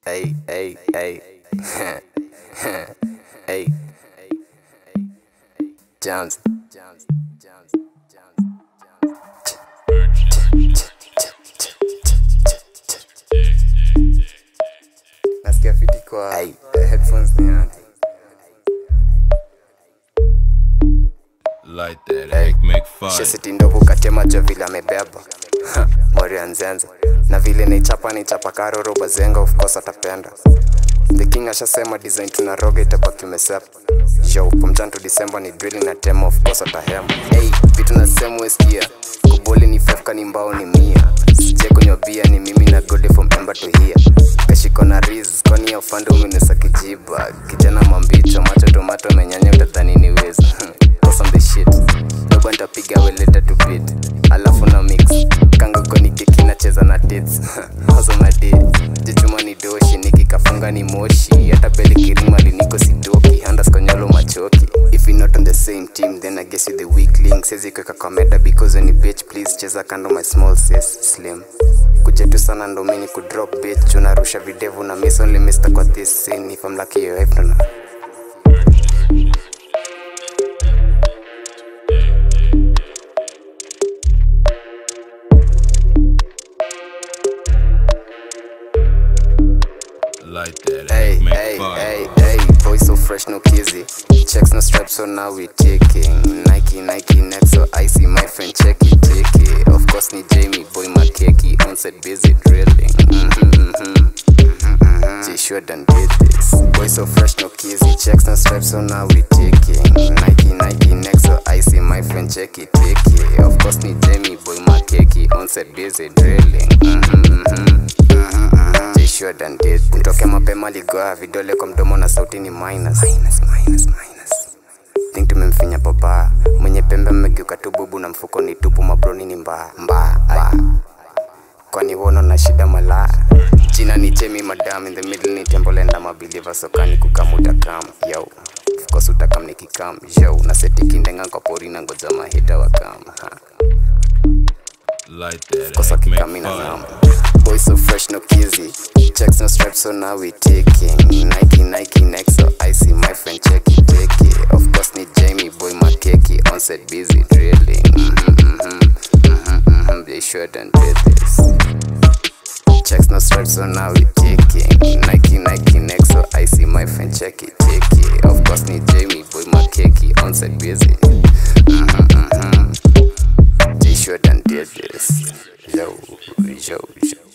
Hey, hey, hey. hey. Jones. Jones. Jones. Jones. nasikia fiti kwa Hey. headphones ni yani. Light that egg, make fire. shesiti ndovu katemacho vile amebeba Ha, moria nzenze na vile naichapa naichapa karoro bazenga of course atapenda the king ashasema design tunaroga itabaki umesepa yo pomchanto disemba ni drilling na tema of course atahema hey, vitu nasema weskia kuboli ni fefka ni mbao ni mia sije kunywa bia ni mimi na gode from ember to here kashiko na riz kwani ya ufande umenesa kijiba kijana mambicho macho tomato menyanya utadhani ni wezi Awesome the shit dogo ntapiga weleta to beat alafu na mix kangoko ni keki nacheza na tits awesome na day jichuma ni doshi nikikafunga ni moshi hata beli kirima liniko sidoki handaskonyolo machoki if you're not on the same team then i guess you the weak link sezi kweka kwa meta because when you bitch please cheza kando my small sis slim kujetu sana ndo mini kudrop bitch unarusha videvu na miss only mister kwa this scene if i'm lucky your wife don't know Light that Hey, egg, make hey, fire. hey, hey, boy so fresh, no kizzy. Checks no stripes, so now we taking Nike, Nike, next so icy, my friend, check it, take it. Of course, need Jamie, boy, my cakey, on set busy drilling. Mm-hmm, mm-hmm. Mm-hmm. G-Sure done did this. Boy so fresh, no kizzy. Checks no stripes, so now we taking Nike, Nike, next so icy, my friend, check it, take it. Of course, need Jamie, boy, my cakey, on set busy drilling. Mm-hmm, mm-hmm. Jishua than did mtoke mapema ligoa vidole kwa mdomo na sauti ni minus. Minus, minus, minus. think tumemfinya papa mwenye pembe mmegeuka tu bubu na mfuko ni tupu mabroni ni mbaya mbaya mbaya. kwani wono na shida malaya jina ni jemi madam in the middle ni tembolenda mabiliva sokani kukamuta kam yo of course utakam nikikam yo na seti kindenga kwa pori na ngoja mahita wakam ha. Light that kosa egg, make kikamina fire. namba boy so fresh no kizzy checks no stripes so now we taking nike nike next so i see my friend check it take it of course need jamie boy my cakey on set busy drilling mm-hmm, mm-hmm, mm-hmm, mm-hmm. they sure done did this checks no stripes so now we taking nike nike next so i see my friend check it take it of course need jamie boy my cakey on set busy mm-hmm, mm-hmm. T-shirt and did this. Yo, yo, yo.